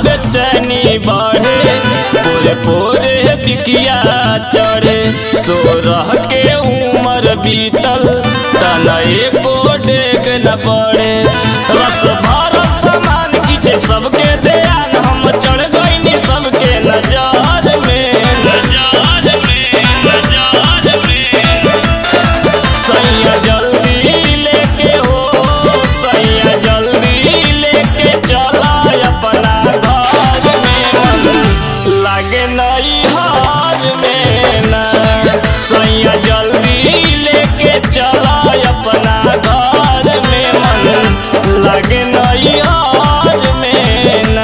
बेचैनी बढ़े पोरे पोरे बिकिया चढ़े सो रह के उम्र बीतल तना एको डेग न पड़े रस भरल सामान किचे सबके ध्यान हम चढ़ गईनी सबके नजर में नजर में नजर में सैया जल्दी लेके हो सैया जल्दी लेके चला अपना घर में मन लागे नहीं हार में ना सैया जल्दी लेके चला अपना घर में मन लागे नहीं हार में ना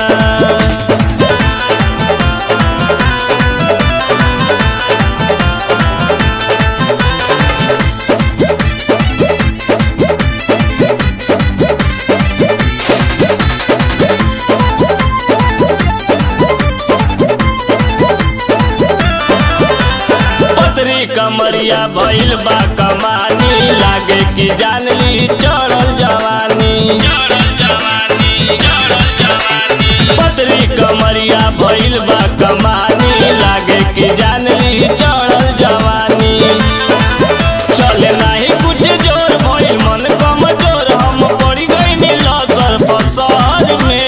पतरी कमरिया भइल बा कमानी लागे कि जानली चढ़ल जवानी पतरी कमरिया भइल बा कमानी लागे कि जानली चढ़ल जवानी चले नाही कुछ जोर भइल मन कमजोर हम पड़ी गईनी लसर फसर में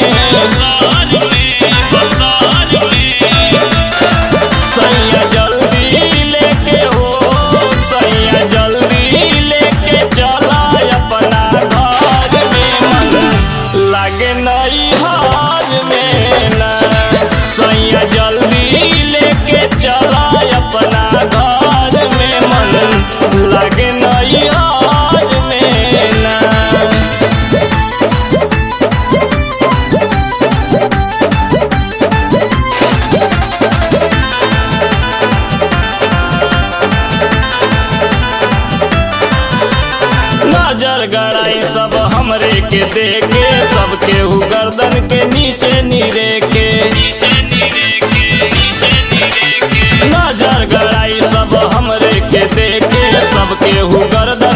सैया जल्दी लेके हो सैया जल्दी लेके चला अपना घर में मन लागे नहीं हार में ना सैया जल्दी लेके चला अपना घर में मन लागे नहीं हार में ना नजर गड़ाई सब हमरे के देखे सबके हु गर्दन के नीचे नीरे के नजर गड़ाई सब हमरे के देखे सबके हु गर्दन